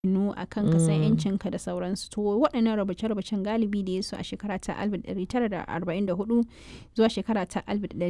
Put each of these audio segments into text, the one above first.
nu a kan ka san yancinka da sauransu to waɗannan rubuce-rubucen galibi da ya su a shekara ta 1944 zuwa shekara ta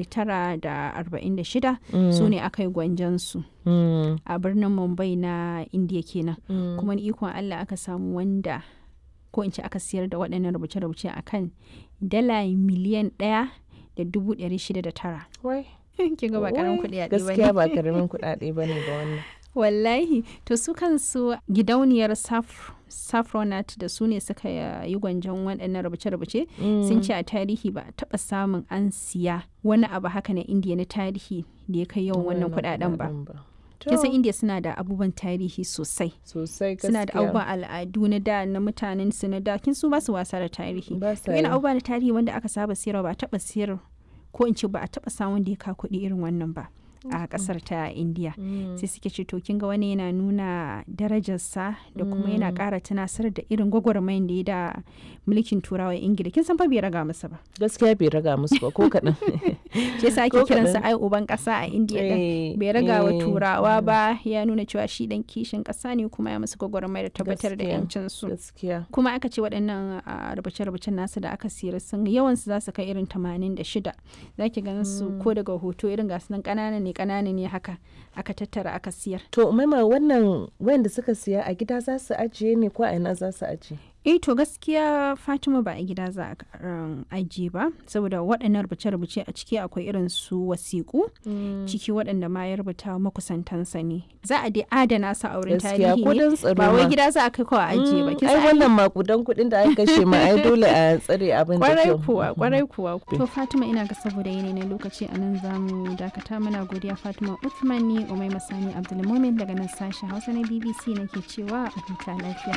1946 su ne aka yi gwanjansu a birnin mumbai na indiya kenan kuma ni ikon allah aka samu wanda ko in ce aka siyar da waɗannan rubuce-rubuce a kan dala miliyan ɗaya da dubu ɗari shida da tara kin ga ba karamin kuɗi a gaskiya ba karamin kuɗaɗe ba ne ga wannan wallahi to su kansu gidauniyar saffronat da su ne suka yi gwanjon waɗannan rubuce-rubuce sun ce a tarihi ba a taɓa samun an siya wani abu haka na indiya na tarihi da ya kai yawan wannan kuɗaɗen ba kisan indiya suna da abubuwan tarihi sosai sosai suna da abubuwan al'adu na da na mutanen su na da kin su ba su wasa da tarihi yana abubuwa na tarihi wanda aka saba siyarwa ba a taɓa siyar ko in ce ba a taɓa samun da ya ka kuɗi irin wannan ba a kasar ta indiya sai suke ce to kin ga wani yana nuna darajarsa da kuma yana kara tunasar da irin gwagwarmayin da ya da mulkin turawa ingila kin san fa bai raga musu ba gaskiya bai raga musu ba ko kaɗan shi yasa ake kiransa ai uban kasa a indiya din bai raga wa turawa ba ya nuna cewa shi dan kishin kasa ne kuma ya musu gwagwarmaya da tabbatar da yancin su kuma aka ce waɗannan rubuce-rubucen nasu da aka siyar sun yawan su za su kai irin 86 zaki ganin su ko daga hoto irin gasu nan ƙananan ne kanana ne haka aka tattara aka siyar. To maima wannan wanda suka siya a gida za su ajiye ne ko a ina za su ajiye? eh to gaskiya fatima ba a gida za a ajiye ba saboda waɗannan rubuce-rubuce a ciki akwai irin su wasiƙu ciki waɗanda ma ya rubuta makusantansa ne za a dai adana su a wurin tarihi ne ba wai gida za a kai kawai ajiye ba ai wannan makudan kuɗin da aka kashe ma ai dole a tsare abin da kwarai kuwa kwarai kuwa to fatima ina ga saboda yanayi na lokaci a nan za mu dakata muna godiya fatima uthman ni umai masani abdulmumin daga nan sashen hausa na bbc nake cewa a huta lafiya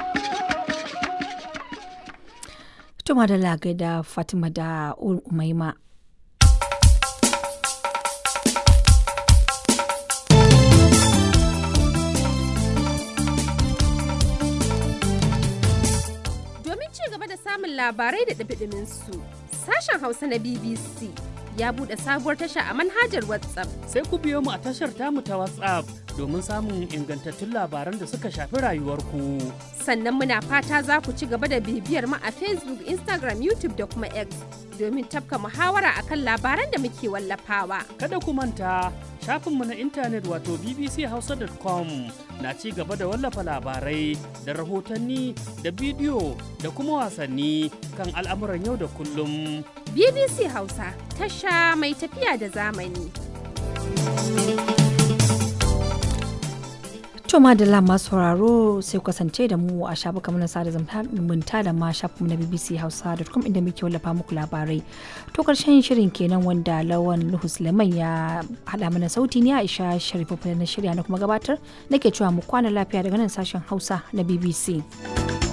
Tuma da lagai da Fatima da Umaima. Domin ci gaba da samun labarai da ɗabiɗimin su, sashen Hausa na BBC ya buɗe sabuwar tasha a manhajar WhatsApp. Sai ku biyo mu a tashar tamu ta WhatsApp domin samun ingantattun labaran da suka shafi rayuwarku. Sannan muna fata za ku ci gaba da bibiyar mu a Facebook, Instagram, YouTube da kuma X domin tafka muhawara akan labaran da muke wallafawa. Kada ku manta shafinmu na intanet wato bbchausa.com na ci gaba da wallafa labarai da rahotanni da bidiyo da kuma wasanni kan al'amuran yau da kullum. BBC Hausa tasha mai tafiya da zamani. To madalla masu sauraro sai kasance da mu a shafuka mana sada zumunta da ma shafinmu na BBC Hausa.com inda muke wallafa muku labarai. To karshen shirin kenan wanda Lawan Nuhu Suleiman ya haɗa mana sauti ne Aisha Sharifu na shirya na kuma gabatar nake cewa mu kwana lafiya daga nan sashen Hausa na BBC.